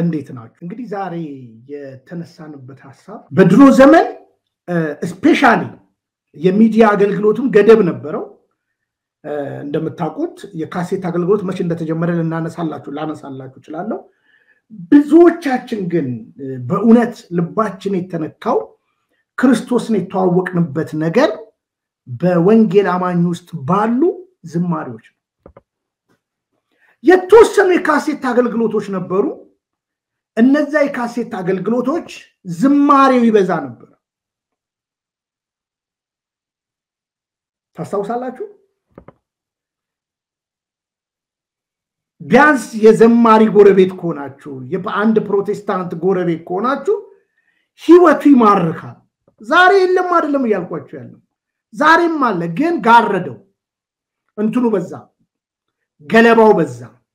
እንዴት ናችሁ? እንግዲህ ዛሬ የተነሳንበት ሀሳብ በድሮ ዘመን ስፔሻሊ የሚዲያ አገልግሎቱም ገደብ ነበረው። እንደምታውቁት የካሴት አገልግሎት መቼ እንደተጀመረ ልናነሳላችሁ ላነሳላችሁ እችላለሁ። ብዙዎቻችን ግን በእውነት ልባችን የተነካው ክርስቶስን የተዋወቅንበት ነገር በወንጌል አማኝ ውስጥ ባሉ ዝማሬዎች ነው። የተወሰኑ የካሴት አገልግሎቶች ነበሩ። እነዛ የካሴት አገልግሎቶች ዝማሬው ይበዛ ነበር። ታስታውሳላችሁ? ቢያንስ የዘማሪ ጎረቤት ከሆናችሁ በአንድ ፕሮቴስታንት ጎረቤት ከሆናችሁ ህይወቱ ይማርካል። ዛሬ የለም አይደለም እያልኳቸው ያለው ዛሬም አለ፣ ግን ጋረደው። እንትኑ በዛ፣ ገለባው በዛ፣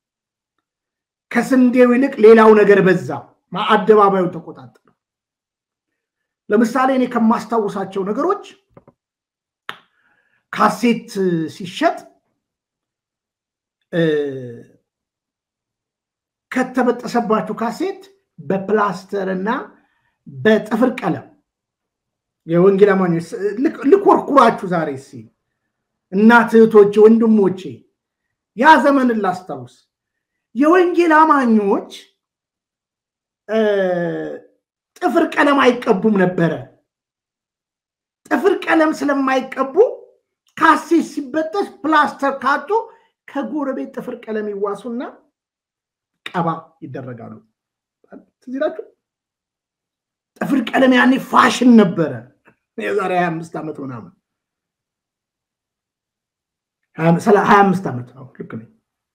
ከስንዴው ይልቅ ሌላው ነገር በዛ። አደባባዩን ተቆጣጠረ። ለምሳሌ እኔ ከማስታውሳቸው ነገሮች ካሴት ሲሸጥ ከተበጠሰባችሁ ካሴት በፕላስተር እና በጥፍር ቀለም የወንጌል አማኞች ልኮርኩራችሁ ዛሬ ሲ እናት እህቶቼ፣ ወንድሞቼ ያ ዘመንን ላስታውስ። የወንጌል አማኞች ጥፍር ቀለም አይቀቡም ነበረ። ጥፍር ቀለም ስለማይቀቡ ካሴት ሲበጠስ ፕላስተር ካጡ ከጎረቤት ጥፍር ቀለም ይዋሱና ቀባ ይደረጋሉ። ትዝ ይላችሁ? ጥፍር ቀለም ያኔ ፋሽን ነበረ። የዛሬ ሀያ አምስት ዓመት ምናምን ሀያ አምስት ዓመት ልክ ነኝ።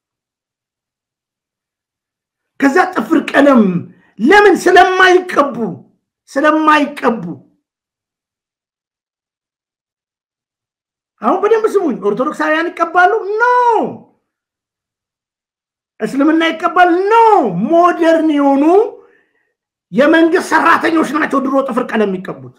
ከዛ ጥፍር ቀለም ለምን ስለማይቀቡ ስለማይቀቡ አሁን በደንብ ስሙኝ። ኦርቶዶክሳውያን ይቀባሉ? ኖ። እስልምና ይቀባል? ኖ። ሞደርን የሆኑ የመንግስት ሰራተኞች ናቸው ድሮ ጥፍር ቀለም የሚቀቡት።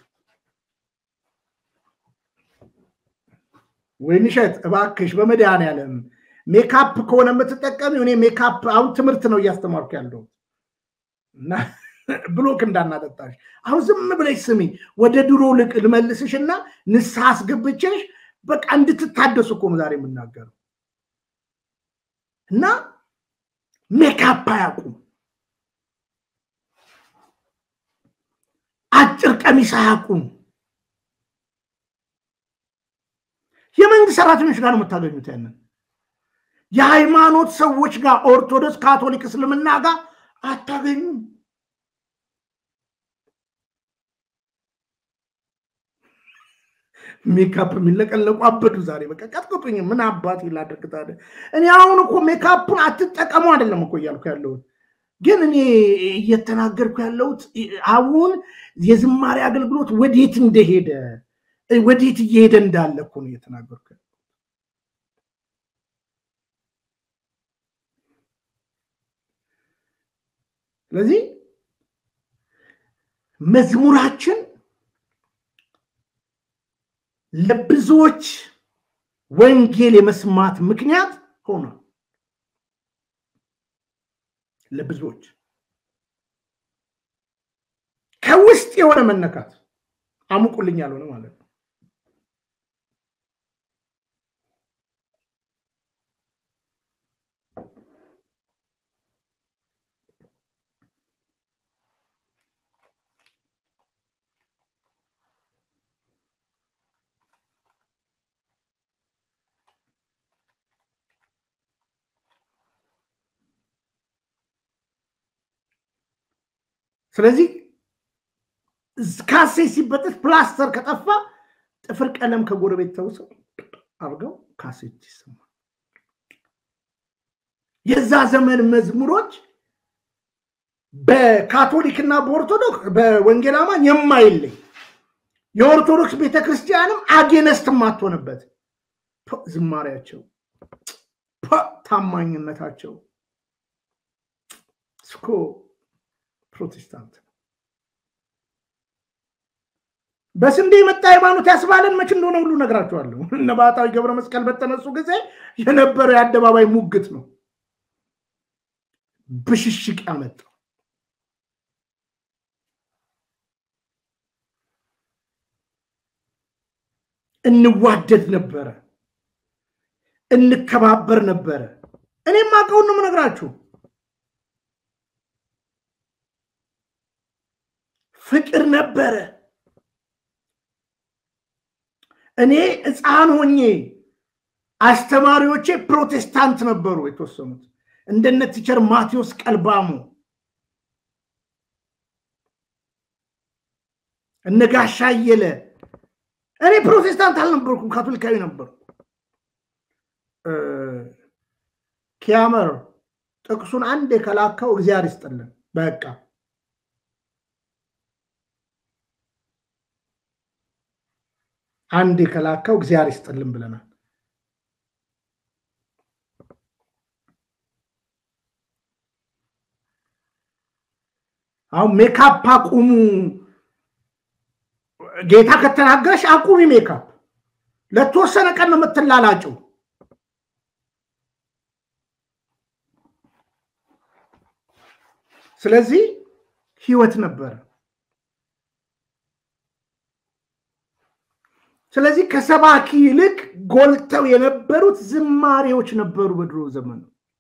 ወይንሸት እባክሽ በመድኃኒዓለም ሜካፕ ከሆነ የምትጠቀሚ እኔ ሜካፕ አሁን ትምህርት ነው እያስተማርኩ ያለው እና ብሎክ እንዳናጠጣሽ አሁን ዝም ብለሽ ስሚ። ወደ ድሮ ልቅ ልመልስሽ እና ንስሐ አስገብቼሽ በቃ እንድትታደሱ እኮ ነው ዛሬ የምናገረው። እና ሜካፕ አያውቁም፣ አጭር ቀሚስ አያውቁም። የመንግስት ሰራተኞች ጋር ነው የምታገኙት። ያንን የሃይማኖት ሰዎች ጋር ኦርቶዶክስ፣ ካቶሊክ፣ እስልምና ጋር አታገኙም። ሜካፕ የሚለቀለቁ አበዱ ዛሬ። በቃ ቀጥቅጡኝ፣ ምን አባት ላደርግ ታዲያ? እኔ አሁን እኮ ሜካፑን አትጠቀሙ አይደለም እኮ እያልኩ ያለሁት፣ ግን እኔ እየተናገርኩ ያለሁት አሁን የዝማሬ አገልግሎት ወዴት እንደሄደ ወዴት እየሄደ እንዳለ እኮ ነው እየተናገርኩ ያለሁት። ስለዚህ መዝሙራችን ለብዙዎች ወንጌል የመስማት ምክንያት ሆኗል። ለብዙዎች ከውስጥ የሆነ መነካት አሙቁልኝ ያልሆነ ማለት ነው። ስለዚህ ካሴት ሲበጠስ ፕላስተር ከጠፋ ጥፍር ቀለም ከጎረቤት ተውሰው አድርገው ካሴት ይሰማል። የዛ ዘመን መዝሙሮች በካቶሊክና በኦርቶዶክስ በወንጌል አማኝ የማይለይ የኦርቶዶክስ ቤተክርስቲያንም አጌነስት የማትሆንበት ዝማሬያቸው፣ ታማኝነታቸው እስኮ ፕሮቴስታንት በስንዴ የመጣ ሃይማኖት ያስባለን መች እንደሆነ ሁሉ ነግራቸዋለሁ። እነ ባህታዊ ገብረ መስቀል በተነሱ ጊዜ የነበረው የአደባባይ ሙግት ነው ብሽሽቅ ያመጣው። እንዋደድ ነበረ፣ እንከባበር ነበረ። እኔም አውቀውን ነው የምነግራችሁ። ፍቅር ነበረ። እኔ ሕፃን ሆኜ አስተማሪዎቼ ፕሮቴስታንት ነበሩ። የተወሰኑት እንደነ ቲቸር ማቴዎስ ቀልባሙ፣ እነ ጋሻ አየለ። እኔ ፕሮቴስታንት አልነበርኩም፣ ካቶሊካዊ ነበርኩ። ኪያመር ጥቅሱን አንድ የከላካው እግዚአብሔር ይስጥልን። በቃ አንድ የከላካው እግዚአብሔር ይስጥልን ብለናል። አሁን ሜካፕ አቁሙ፣ ጌታ ከተናገረሽ አቁሚ ሜካፕ። ለተወሰነ ቀን ነው የምትላላጭው። ስለዚህ ህይወት ነበረ። ስለዚህ ከሰባኪ ይልቅ ጎልተው የነበሩት ዝማሬዎች ነበሩ። በድሮ ዘመን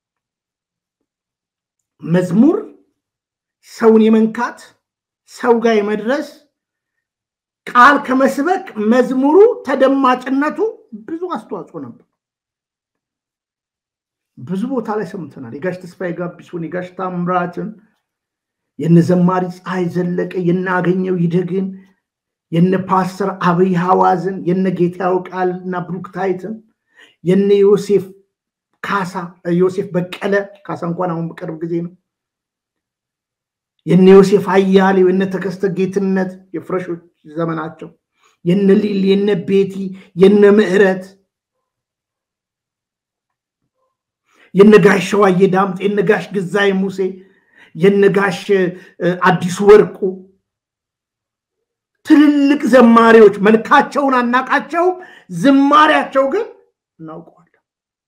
መዝሙር ሰውን የመንካት ሰው ጋር የመድረስ ቃል ከመስበክ መዝሙሩ ተደማጭነቱ ብዙ አስተዋጽኦ ነበር። ብዙ ቦታ ላይ ሰምተናል። የጋሽ ተስፋዬ ጋቢሶን፣ የጋሽ ታምራትን፣ የነ ዘማሪ ፀሐይ ዘለቀ፣ የናገኘው ይደግን፣ የነ ፓስተር አብይ ሐዋዝን፣ የነ ጌታው ቃል እና ብሩክታይትን፣ የነ ዮሴፍ ካሳ ዮሴፍ በቀለ ካሳ እንኳን አሁን በቅርብ ጊዜ ነው። የነ ዮሴፍ አያሌው፣ የነ ተከስተ ጌትነት የፍረሾች ዘመናቸው፣ የነ ሊል፣ የነ ቤቲ፣ የነ ምህረት የነጋሽ ሸዋዬ ዳምጤ፣ የነጋሽ ግዛይ ሙሴ፣ የነጋሽ አዲሱ ወርቁ ትልልቅ ዘማሪዎች መልካቸውን አናቃቸውም፣ ዝማሪያቸው ግን እናውቀዋለን።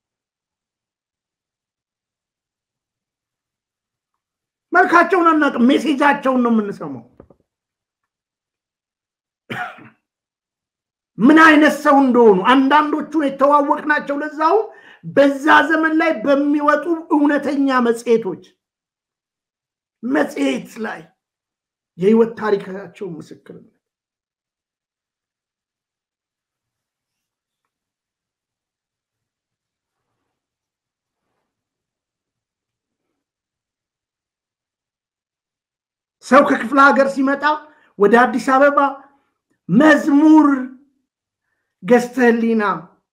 መልካቸውን አናውቅም፣ ሜሴጃቸውን ነው የምንሰማው። ምን አይነት ሰው እንደሆኑ አንዳንዶቹን የተዋወቅናቸው ለዛው በዛ ዘመን ላይ በሚወጡ እውነተኛ መጽሔቶች መጽሔት ላይ የህይወት ታሪካቸው ምስክርነት ሰው ከክፍለ ሀገር ሲመጣ ወደ አዲስ አበባ መዝሙር ገዝተህሊና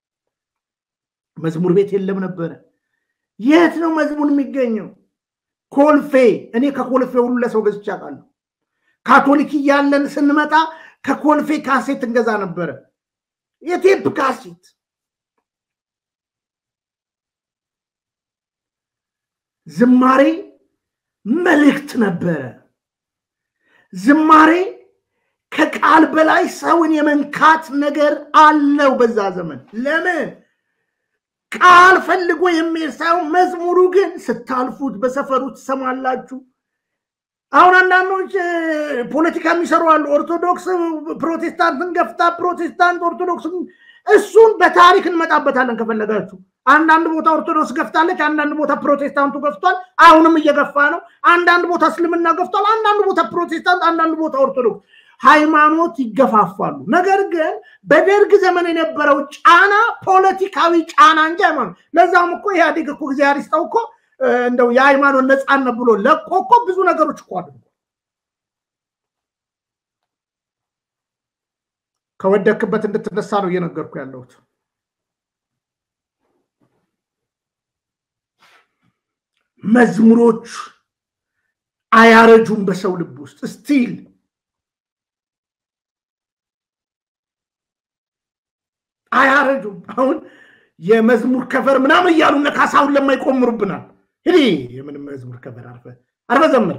መዝሙር ቤት የለም ነበረ። የት ነው መዝሙር የሚገኘው? ኮልፌ። እኔ ከኮልፌ ሁሉ ለሰው ገዝቼ አውቃለሁ። ካቶሊክ እያለን ስንመጣ ከኮልፌ ካሴት እንገዛ ነበረ፣ የቴፕ ካሴት። ዝማሬ መልእክት ነበረ። ዝማሬ ከቃል በላይ ሰውን የመንካት ነገር አለው በዛ ዘመን። ለምን ቃል ፈልጎ የሚሄድ ሳይሆን መዝሙሩ ግን ስታልፉት በሰፈሩ ትሰማላችሁ። አሁን አንዳንዶች ፖለቲካ የሚሰሩ አሉ። ኦርቶዶክስ ፕሮቴስታንትን ገፍታ፣ ፕሮቴስታንት ኦርቶዶክስ፣ እሱን በታሪክ እንመጣበታለን ከፈለጋችሁ። አንዳንድ ቦታ ኦርቶዶክስ ገፍታለች፣ አንዳንድ ቦታ ፕሮቴስታንቱ ገፍቷል። አሁንም እየገፋ ነው። አንዳንድ ቦታ እስልምና ገፍቷል፣ አንዳንድ ቦታ ፕሮቴስታንት፣ አንዳንድ ቦታ ኦርቶዶክስ ሃይማኖት ይገፋፋሉ። ነገር ግን በደርግ ዘመን የነበረው ጫና ፖለቲካዊ ጫና እንጂ ሃይማኖት ለዛም እኮ ኢህአዴግ እኮ ጊዜ አሪስታው እኮ እንደው የሃይማኖት ነፃነት ብሎ ለቆ እኮ ብዙ ነገሮች እኮ አድርጎ ከወደክበት እንድትነሳ ነው እየነገርኩ ያለሁት። መዝሙሮች አያረጁም በሰው ልብ ውስጥ ስቲል አያረጁም። አሁን የመዝሙር ከቨር ምናምን እያሉ እነ ካሳሁን ለማ ይቆምሩብናል። ሂዲ የምንም መዝሙር ከቨር አርፈ አርፈ ዘምር።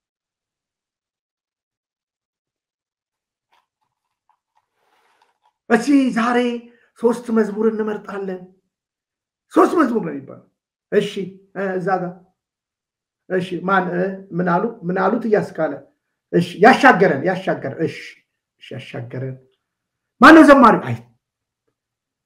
እሺ ዛሬ ሶስት መዝሙር እንመርጣለን። ሶስት መዝሙር ነው የሚባለው። እሺ እዛ ጋር እሺ ማን ምን አሉ ምን አሉት እያስካለ እሺ ያሻገረን ያሻገረን እሺ ያሻገረን ማነው ዘማሪው? አይ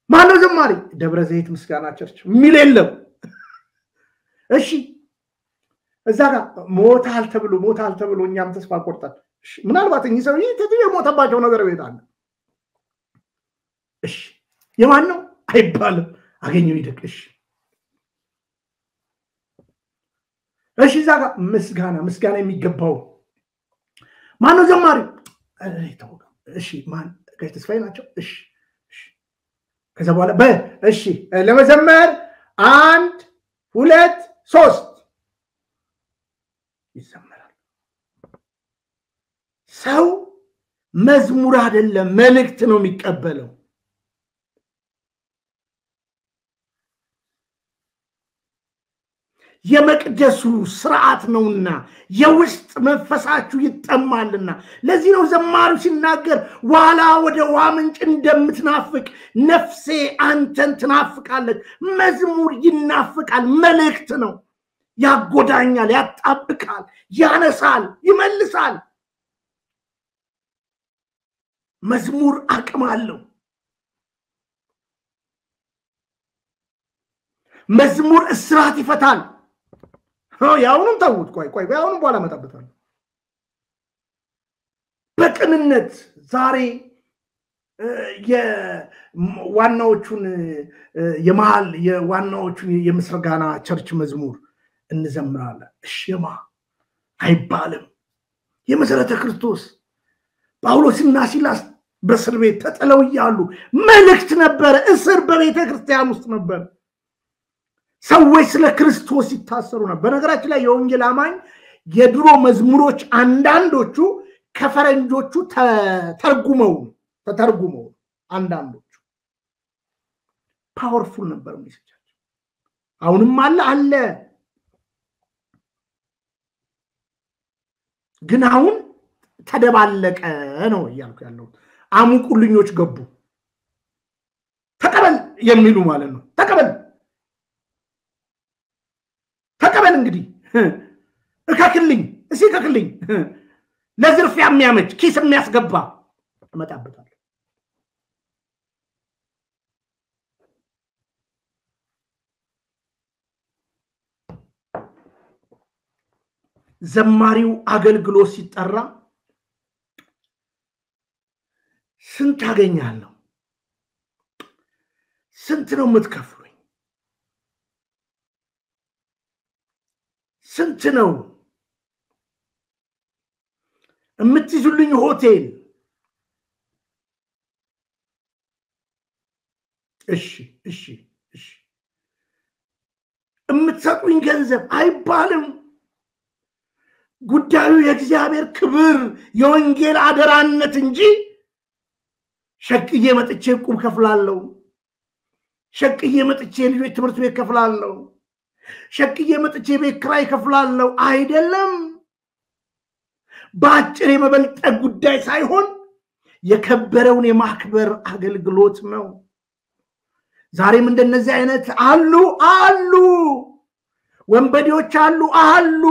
ማነው ዘማሪ? ደብረ ዘይት ምስጋና ቸርች የሚል የለም። እሺ እዛ ጋር ሞታል ተብሎ ሞታል ተብሎ እኛም ተስፋ ቆርጠን ምናልባት እኚህ ሰው ይህ የሞተባቸው ነገር ቤት አለ። እሺ የማን ነው አይባልም። አገኘው ይደቅ። እሺ እሺ እዛ ጋር ምስጋና ምስጋና የሚገባው ማነው ዘማሪ? እሺ ማን ጋሽ ተስፋዬ ናቸው። እሺ ከዛ በኋላ በ እሺ ለመዘመር አንድ ሁለት ሶስት ይዘመራል። ሰው መዝሙር አይደለም መልእክት ነው የሚቀበለው። የመቅደሱ ስርዓት ነውና የውስጥ መንፈሳችሁ ይጠማልና። ለዚህ ነው ዘማሪው ሲናገር ዋላ ወደ ውሃ ምንጭ እንደምትናፍቅ ነፍሴ አንተን ትናፍቃለች። መዝሙር ይናፍቃል፣ መልእክት ነው። ያጎዳኛል፣ ያጣብቃል፣ ያነሳል፣ ይመልሳል። መዝሙር አቅም አለው። መዝሙር እስራት ይፈታል። የአሁኑም ተዉት። ቆይ ቆይ የአሁኑም በኋላ እመጣበታለሁ። በቅንነት ዛሬ የዋናዎቹን የመሀል የዋናዎቹን የምስጋና ቸርች መዝሙር እንዘምራለን። እሽማ አይባልም። የመሰረተ ክርስቶስ ጳውሎስና ሲላስ በእስር ቤት ተጥለው እያሉ መልእክት ነበረ። እስር በቤተ ክርስቲያን ውስጥ ነበር። ሰዎች ስለ ክርስቶስ ይታሰሩ ነበር። በነገራችን ላይ የወንጌል አማኝ የድሮ መዝሙሮች አንዳንዶቹ ከፈረንጆቹ ተተርጉመው ተተርጉመው አንዳንዶቹ ፓወርፉል ነበር ሜሴጃቸው። አሁንም አለ አለ ግን አሁን ተደባለቀ ነው እያልኩ ያለው። አሙቁልኞች ገቡ። ተቀበል የሚሉ ማለት ነው። ተቀበል ተቀበል እንግዲህ እከክልኝ፣ እስኪ እከክልኝ። ለዝርፊያ የሚያመች ኪስ የሚያስገባ እመጣበታለሁ። ዘማሪው አገልግሎት ሲጠራ ስንት አገኛለሁ? ስንት ነው የምትከፍሉኝ? ስንት ነው የምትይዙልኝ ሆቴል? እሺ እሺ እሺ የምትሰጡኝ ገንዘብ አይባልም። ጉዳዩ የእግዚአብሔር ክብር የወንጌል አደራነት እንጂ ሸቅዬ መጥቼ ቁም ከፍላለሁ፣ ሸቅዬ መጥቼ ልጆች ትምህርት ቤት ከፍላለሁ፣ ሸቅዬ መጥቼ ቤት ኪራይ ከፍላለሁ አይደለም። በአጭር የመበልጠግ ጉዳይ ሳይሆን የከበረውን የማክበር አገልግሎት ነው። ዛሬም እንደነዚህ አይነት አሉ አሉ፣ ወንበዴዎች አሉ አሉ።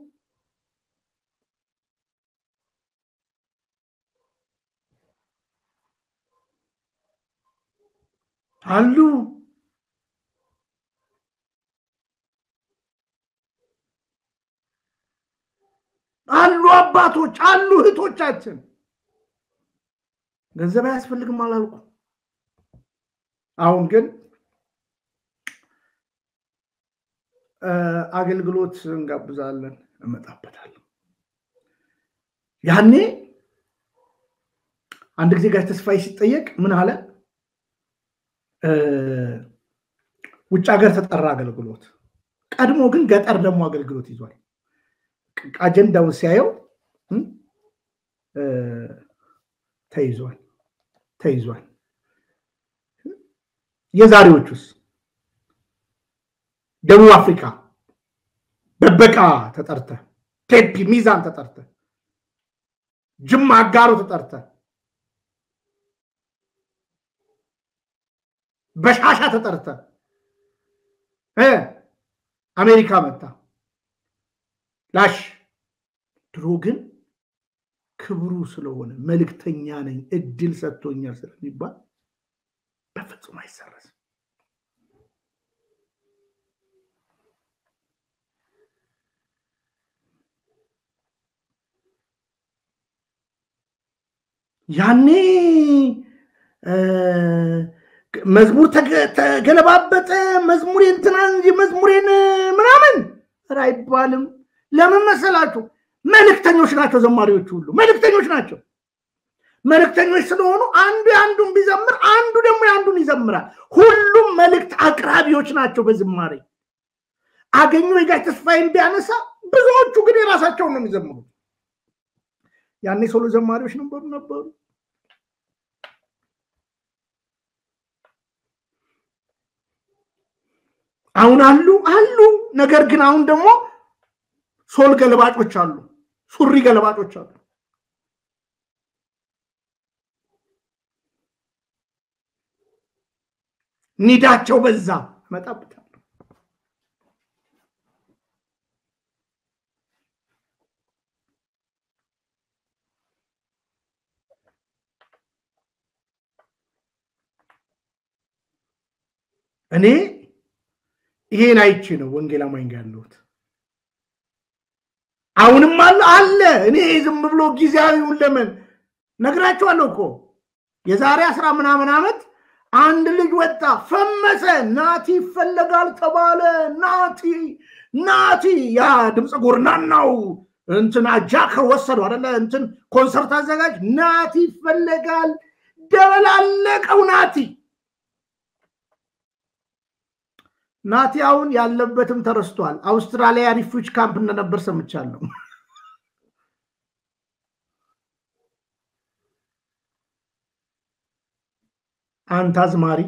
አሉ አሉ አባቶች አሉ እህቶቻችን። ገንዘብ አያስፈልግም አላልኩ። አሁን ግን አገልግሎት እንጋብዛለን፣ እመጣበታለሁ። ያኔ አንድ ጊዜ ጋር ተስፋዬ ሲጠየቅ ምን አለ? ውጭ ሀገር ተጠራ አገልግሎት። ቀድሞ ግን ገጠር ደግሞ አገልግሎት ይዟል። አጀንዳውን ሲያየው ተይዟል ተይዟል። የዛሬዎቹስ ደቡብ አፍሪካ በበቃ ተጠርተ፣ ቴፒ ሚዛን ተጠርተ፣ ጅማ አጋሮ ተጠርተ፣ በሻሻ ተጠርተ አሜሪካ መጣ ላሽ ድሮ ግን ክብሩ ስለሆነ መልእክተኛ ነኝ እድል ሰጥቶኛል ስለሚባል በፍጹም አይሰረዝም። ያኔ መዝሙር ተገለባበጠ፣ መዝሙሬ እንትና እንጂ መዝሙሬን ምናምን አይባልም። ለምን መሰላችሁ? መልእክተኞች ናቸው። ዘማሪዎቹ ሁሉ መልእክተኞች ናቸው። መልእክተኞች ስለሆኑ አንዱ የአንዱን ቢዘምር አንዱ ደግሞ የአንዱን ይዘምራል። ሁሉም መልእክት አቅራቢዎች ናቸው በዝማሬ አገኘሁ የጋሽ ተስፋዬን ቢያነሳ ብዙዎቹ ግን የራሳቸውን ነው የሚዘምሩት። ያኔ ሶሎ ዘማሪዎች ነበሩ ነበሩ። አሁን አሉ አሉ። ነገር ግን አሁን ደግሞ ሶል ገለባጮች አሉ፣ ሱሪ ገለባጮች አሉ። ኒዳቸው በዛ እመጣበታለሁ። እኔ ይሄን አይቼ ነው ወንጌል አማኝ ጋር ያለሁት። አሁንም አለ አለ። እኔ ዝም ብሎ ጊዜያዊውን ለምን ነግራቸዋለሁ እኮ የዛሬ አስራ ምናምን ዓመት አንድ ልጅ ወጣ ፈመሰ። ናቲ ይፈለጋል ተባለ። ናቲ ናቲ ያ ድምፀ ጎርናናው እንትን አጃ ከወሰዱ አደለ እንትን ኮንሰርት አዘጋጅ ናቲ ይፈለጋል። ደበላለቀው ናቲ ናቲ አሁን ያለበትም ተረስቷል። አውስትራሊያ ሪፉጅ ካምፕ እንደነበር ሰምቻለሁ። አንተ አዝማሪ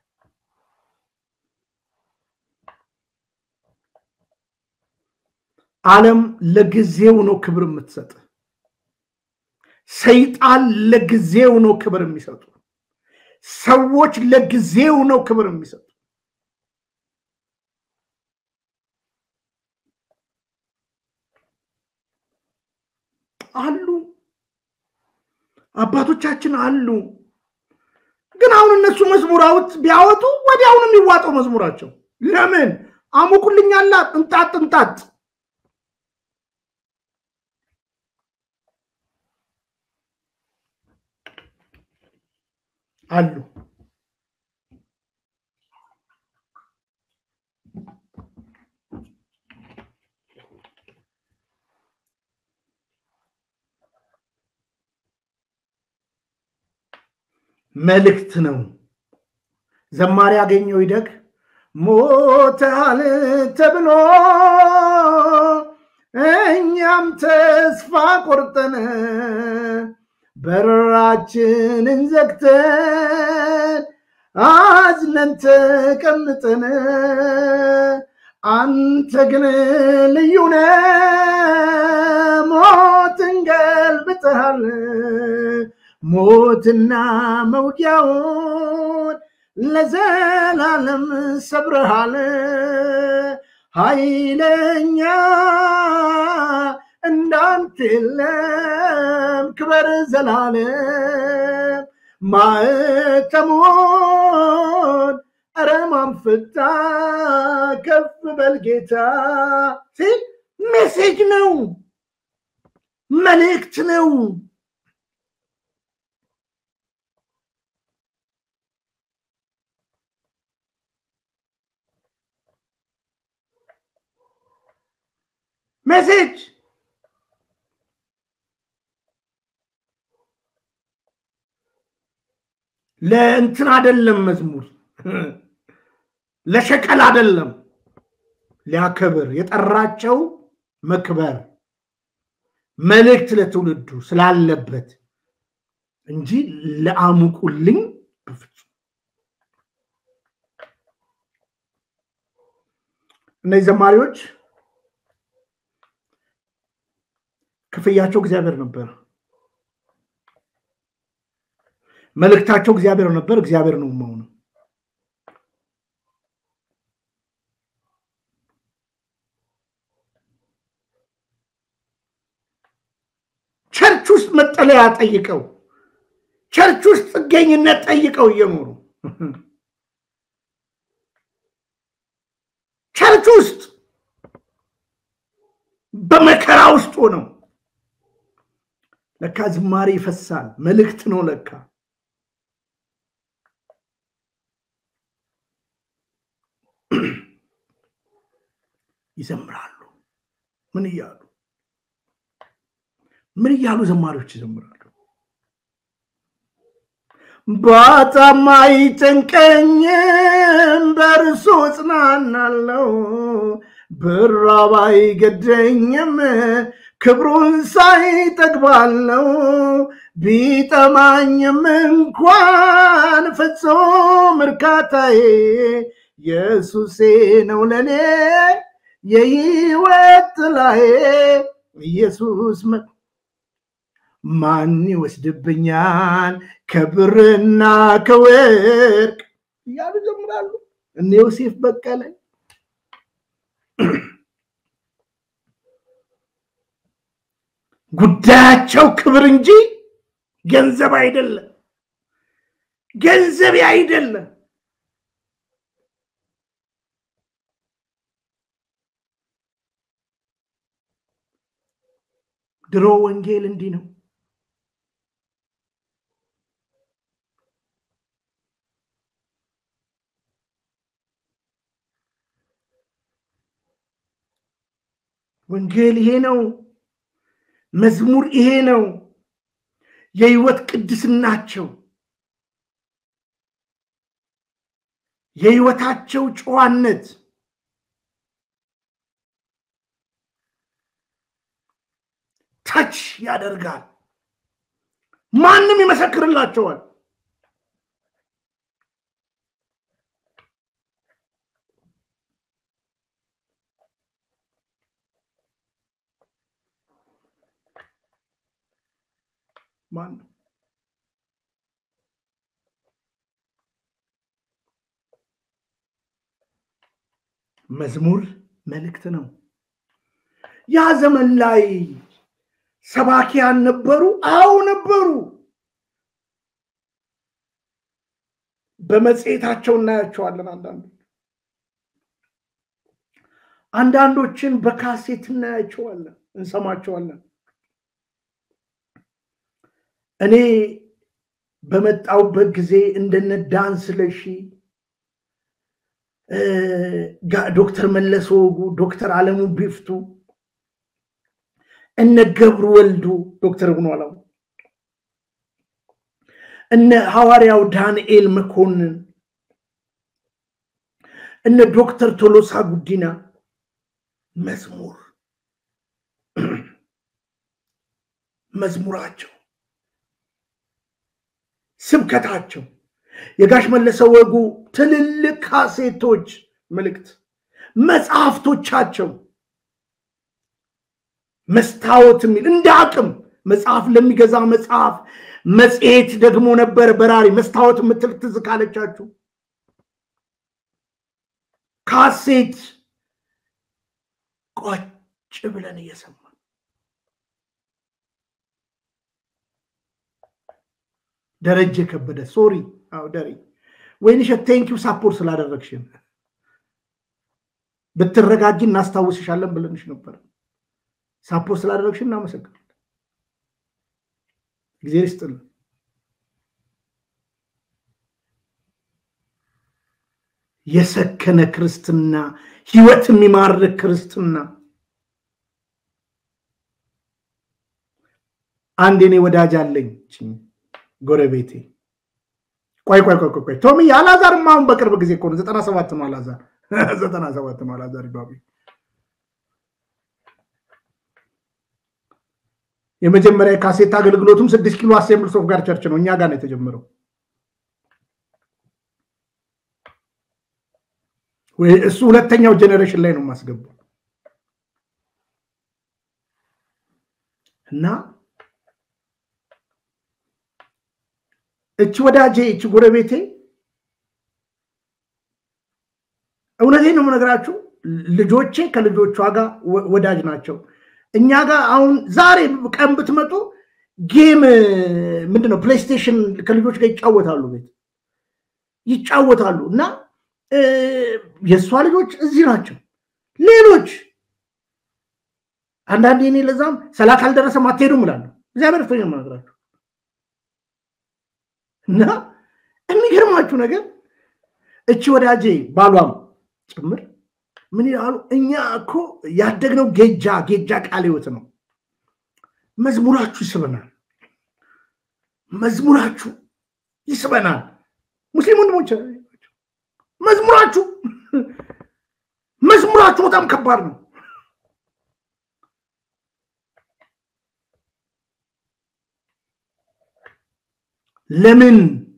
ዓለም ለጊዜው ነው ክብር የምትሰጥ። ሰይጣን ለጊዜው ነው ክብር የሚሰጡ። ሰዎች ለጊዜው ነው ክብር የሚሰጡ። አሉ አባቶቻችን አሉ። ግን አሁን እነሱ መዝሙራውት ቢያወጡ ወዲያውኑ የሚዋጠው መዝሙራቸው ለምን አሙቁልኛላ እንጣጥ እንጣጥ አሉ። መልእክት ነው። ዘማሪ ያገኘው ይደግ ሞታል ተብሎ እኛም ተስፋ ቆርጠን በራችንን ዘግተን አዝነን ተቀምጠን አንተ ግን ልዩነ ሞትን ገልብጠሃል ሞትና መውጊያውን ለዘላለም ሰብረሃል። ኃይለኛ እንዳንተ የለም፣ ክበር ዘላለም። ማዕተሙን ኧረ ማን ፈታ? ከፍ በል ጌታ ሲል ሜሴጅ ነው፣ መልእክት ነው። ሜሴጅ ለእንትን አደለም፣ መዝሙር ለሸቀል አደለም፣ ሊያከብር የጠራቸው መክበር መልእክት ለትውልዱ ስላለበት እንጂ ለአሙቁልኝ በፍጹም እነዚህ ዘማሪዎች ክፍያቸው እግዚአብሔር ነበር። መልእክታቸው እግዚአብሔር ነበር። እግዚአብሔር ነው መሆኑ። ቸርች ውስጥ መጠለያ ጠይቀው፣ ቸርች ውስጥ ጥገኝነት ጠይቀው እየኖሩ ቸርች ውስጥ በመከራ ውስጥ ሆነው ለካ ዝማሬ ይፈሳል፣ መልእክት ነው ለካ። ይዘምራሉ። ምን እያሉ ምን እያሉ ዘማሪዎች ይዘምራሉ? ባጣም አይጨንቀኝም በእርሱ እጽናናለሁ፣ ብራብ አይገደኝም ክብሩን ሳይ ጠግባለሁ። ቢጠማኝም እንኳን ፍጹም እርካታዬ ኢየሱሴ ነው ለኔ የህይወት ጥላዬ ኢየሱስ ማን ይወስድብኛል ከብርና ከወርቅ እያሉ ይዘምራሉ። እነ ዮሴፍ በቀለ ጉዳያቸው ክብር እንጂ ገንዘብ አይደለም፣ ገንዘብ አይደለም። ድሮ ወንጌል እንዲህ ነው። ወንጌል ይሄ ነው። መዝሙር ይሄ ነው። የህይወት ቅድስናቸው፣ የህይወታቸው ጨዋነት ታች ያደርጋል። ማንም ይመሰክርላቸዋል። ማንም መዝሙር መልእክት ነው። ያ ዘመን ላይ ሰባኪያን ነበሩ። አዎ ነበሩ። በመጽሔታቸው እናያቸዋለን። አንዳንዶች አንዳንዶችን በካሴት እናያቸዋለን፣ እንሰማቸዋለን። እኔ በመጣውበት ጊዜ እንደነ ዳን ስለሺ፣ ዶክተር መለስ ወጉ፣ ዶክተር አለሙ ቢፍቱ እነ ገብሩ ወልዱ ዶክተር ብኗላው እነ ሐዋርያው ዳንኤል መኮንን እነ ዶክተር ቶሎሳ ጉዲና መዝሙር መዝሙራቸው ስብከታቸው የጋሽ መለሰ ወጉ ትልልቅ ካሴቶች መልእክት መጽሐፍቶቻቸው መስታወት የሚል እንደ አቅም መጽሐፍ ለሚገዛ መጽሐፍ መጽሔት ደግሞ ነበር በራሪ መስታወት የምትል ትዝ ካለቻችሁ ካሴት ቆጭ ብለን እየሰማን ደረጀ ከበደ ሶሪ አዎ ደሬ ወይንሸት ቴንኪው ሳፖርት ስላደረግሽን ብትረጋጂ እናስታውስሻለን ብለንሽ ነበር ሳፖርት ስላደረግሽ እናመሰግናለን። ጊዜ ይስጥልን። የሰከነ ክርስትና፣ ህይወት የሚማርክ ክርስትና። አንድ የኔ ወዳጅ አለኝ ጎረቤቴ። ቆይ ቆይ ቆይ ቆይ ቶሚ አላዛርማ አሁን በቅርብ ጊዜ እኮ ነው ዘጠና ሰባት ነው አላዛር ዘጠና ሰባት ነው አላዛር ይባቤ የመጀመሪያ የካሴት አገልግሎቱም ስድስት ኪሎ አሴምብልስ ኦፍ ጋድ ቸርች ነው። እኛ ጋር ነው የተጀመረው። እሱ ሁለተኛው ጄኔሬሽን ላይ ነው የማስገባው እና እቺ ወዳጄ እቺ ጎረቤቴ እውነቴ ነው የምነግራችሁ፣ ልጆቼ ከልጆቿ ጋር ወዳጅ ናቸው። እኛ ጋር አሁን ዛሬ ቀን ብትመጡ ጌም ምንድነው ፕሌይስቴሽን ከልጆች ጋር ይጫወታሉ፣ ቤት ይጫወታሉ። እና የእሷ ልጆች እዚህ ናቸው። ሌሎች አንዳንዴ እኔ ለዛም ሰላት አልደረሰም አትሄዱም እላለሁ። እግዚአብሔር ፍቶ የምነግራችሁ እና የሚገርማችሁ ነገር እቺ ወዳጄ ባሏም ጭምር ምን ይላሉ? እኛ እኮ ያደግነው ጌጃ ጌጃ ቃለ ሕይወት ነው። መዝሙራችሁ ይስበናል፣ መዝሙራችሁ ይስበናል። ሙስሊም ወንድሞች መዝሙራችሁ መዝሙራችሁ በጣም ከባድ ነው። ለምን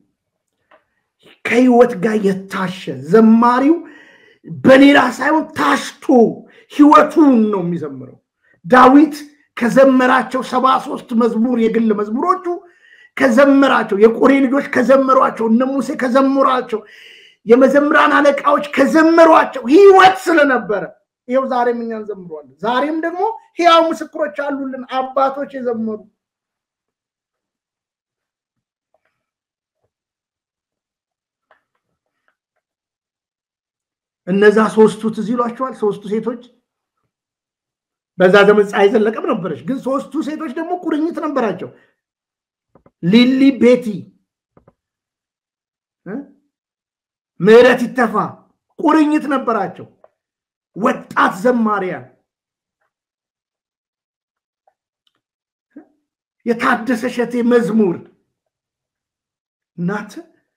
ከህይወት ጋር የታሸ ዘማሪው በሌላ ሳይሆን ታሽቶ ህይወቱን ነው የሚዘምረው። ዳዊት ከዘመራቸው ሰባ ሶስት መዝሙር የግል መዝሙሮቹ ከዘመራቸው የቆሬ ልጆች ከዘመሯቸው እነ ሙሴ ከዘመሯቸው የመዘምራን አለቃዎች ከዘመሯቸው ህይወት ስለነበረ ይኸው ዛሬም እኛ እንዘምረዋለን። ዛሬም ደግሞ ህያው ምስክሮች አሉልን አባቶች የዘመሩ እነዛ ሶስቱ ትዝ ይሏቸዋል። ሶስቱ ሴቶች በዛ ዘመን ፀሐይ ዘለቀም ነበረች፣ ግን ሶስቱ ሴቶች ደግሞ ቁርኝት ነበራቸው። ሊሊ ቤቲ፣ ምህረት ይተፋ ቁርኝት ነበራቸው። ወጣት ዘማሪያን የታደሰ ሸቴ መዝሙር እናት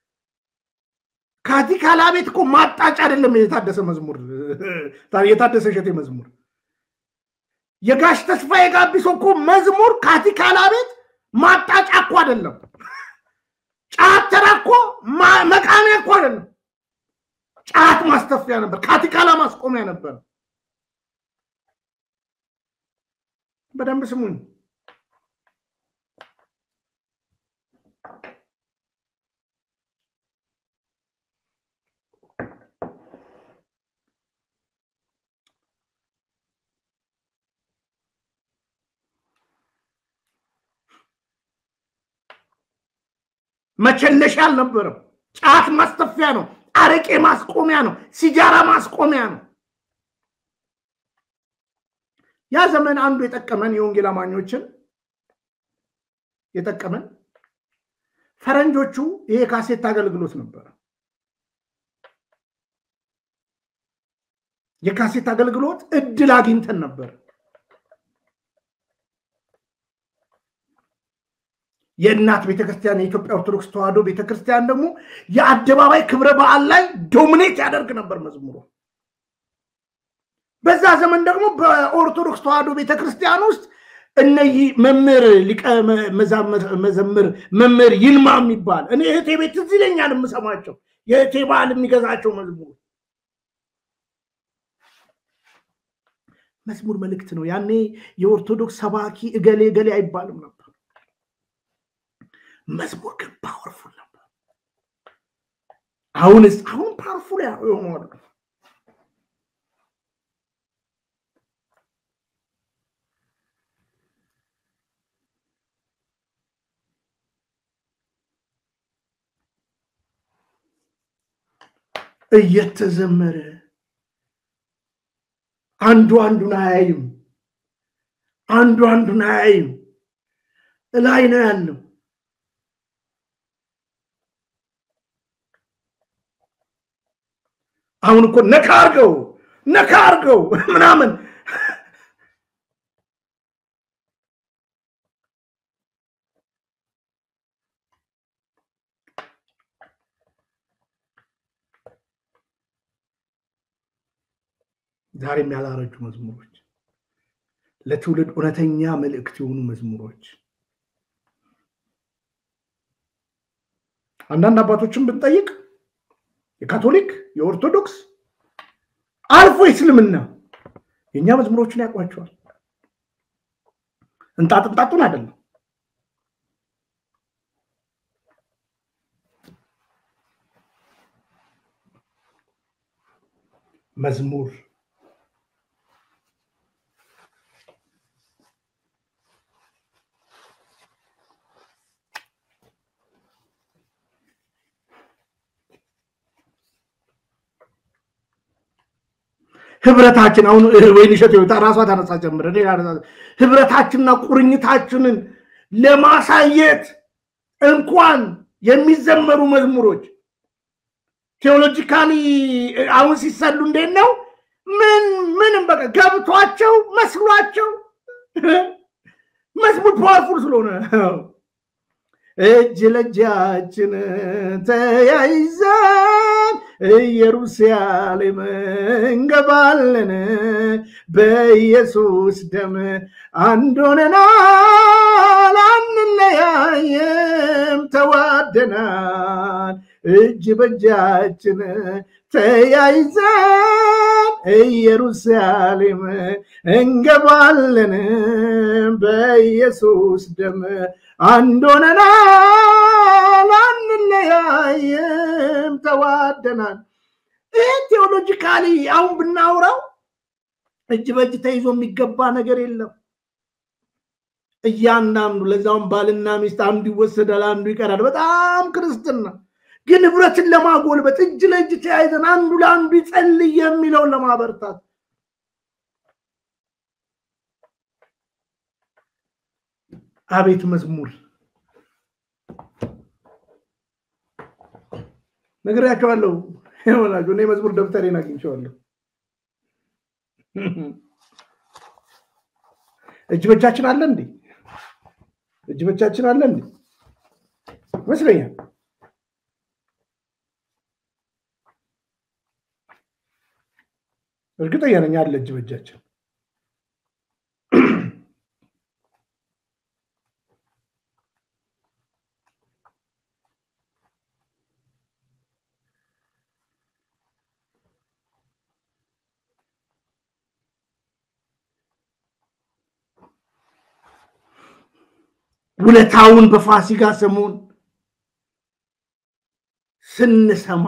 ካቲካላ ቤት እኮ ማጣጭ አይደለም። የታደሰ መዝሙር የታደሰ ሸቴ መዝሙር የጋሽ ተስፋዬ ጋቢሶ እኮ መዝሙር ካቲካላ ቤት ማጣጫ እኮ አይደለም። ጫት ተራ እኮ መቃሚያ እኮ አይደለም። ጫት ማስተፊያ ነበር። ካቲካላ ማስቆሚያ ነበር። በደንብ ስሙኝ። መቸለሻ አልነበረም። ጫት ማስተፊያ ነው። አረቄ ማስቆሚያ ነው። ሲጃራ ማስቆሚያ ነው። ያ ዘመን አንዱ የጠቀመን የወንጌል አማኞችን የጠቀመን ፈረንጆቹ ይሄ ካሴት አገልግሎት ነበረ። የካሴት አገልግሎት እድል አግኝተን ነበር። የእናት ቤተክርስቲያን የኢትዮጵያ ኦርቶዶክስ ተዋሕዶ ቤተክርስቲያን ደግሞ የአደባባይ ክብረ በዓል ላይ ዶሚኔት ያደርግ ነበር መዝሙሩ። በዛ ዘመን ደግሞ በኦርቶዶክስ ተዋሕዶ ቤተክርስቲያን ውስጥ እነዚህ መምህር ሊቀ መዘምር መምህር ይልማ የሚባል እኔ እህቴ ቤት እዚህ ይለኛል የምሰማቸው የእህቴ በዓል የሚገዛቸው መዝሙር መዝሙር መልእክት ነው። ያኔ የኦርቶዶክስ ሰባኪ እገሌ እገሌ አይባልም ነበር። መዝሙር ግን ፓወርፉል ነበር። አሁንስ አሁን ፓወርፉል የሆኑ እየተዘመረ አንዱ አንዱን አያይም፣ አንዱ አንዱን አያይም። እላይ ነው ያለው። አሁን እኮ ነካ አርገው ነካ አርገው ምናምን ዛሬም ያላረጁ መዝሙሮች ለትውልድ እውነተኛ መልእክት የሆኑ መዝሙሮች አንዳንድ አባቶችን ብንጠይቅ የካቶሊክ የኦርቶዶክስ አልፎ የእስልምና የእኛ መዝሙሮችን ያውቋቸዋል። እንጣጥ እንጣጡን አይደለም። መዝሙር ህብረታችን አሁን ወይን እሸት ራሷ ታነሳ ጀምረ ህብረታችንና ቁርኝታችንን ለማሳየት እንኳን የሚዘመሩ መዝሙሮች ቴዎሎጂካሊ አሁን ሲሰሉ እንዴት ነው? ምን ምንም በቃ ገብቷቸው መስሏቸው መዝሙር ፓወርፉል ስለሆነ እጅ ለእጃችን ተያይዘን ኢየሩሳሌም እንገባለን፣ በኢየሱስ ደም አንድ ሆነናል፣ አንለያየም፣ ተዋደናል። እጅ በእጃችን ተያይዘን ኢየሩሳሌም እንገባለን፣ በኢየሱስ ደም አንድ ሆነናል፣ አንለያየም፣ ተዋደናል። ይህ ቴዎሎጂካሊ አሁን ብናውራው እጅ በእጅ ተይዞ የሚገባ ነገር የለም። እያንዳንዱ ለዛውም ባልና ሚስት አንዱ ይወሰዳል፣ አንዱ ይቀራል። በጣም ክርስትና ግን ህብረትን ለማጎልበት እጅ ለእጅ ተያይዘን አንዱ ለአንዱ ይጸልይ የሚለውን ለማበርታት አቤት መዝሙር ነግሬያቸዋለሁ። ይሆናችሁ እኔ መዝሙር ደብተሬን አግኝቼዋለሁ። እጅ በጃችን አለ እንዴ? እጅ በጃችን አለ እንዴ? ይመስለኛል። እርግጠኛ ነኝ አለ እጅ በጃችን። ውለታውን በፋሲካ ሰሞን ስንሰማ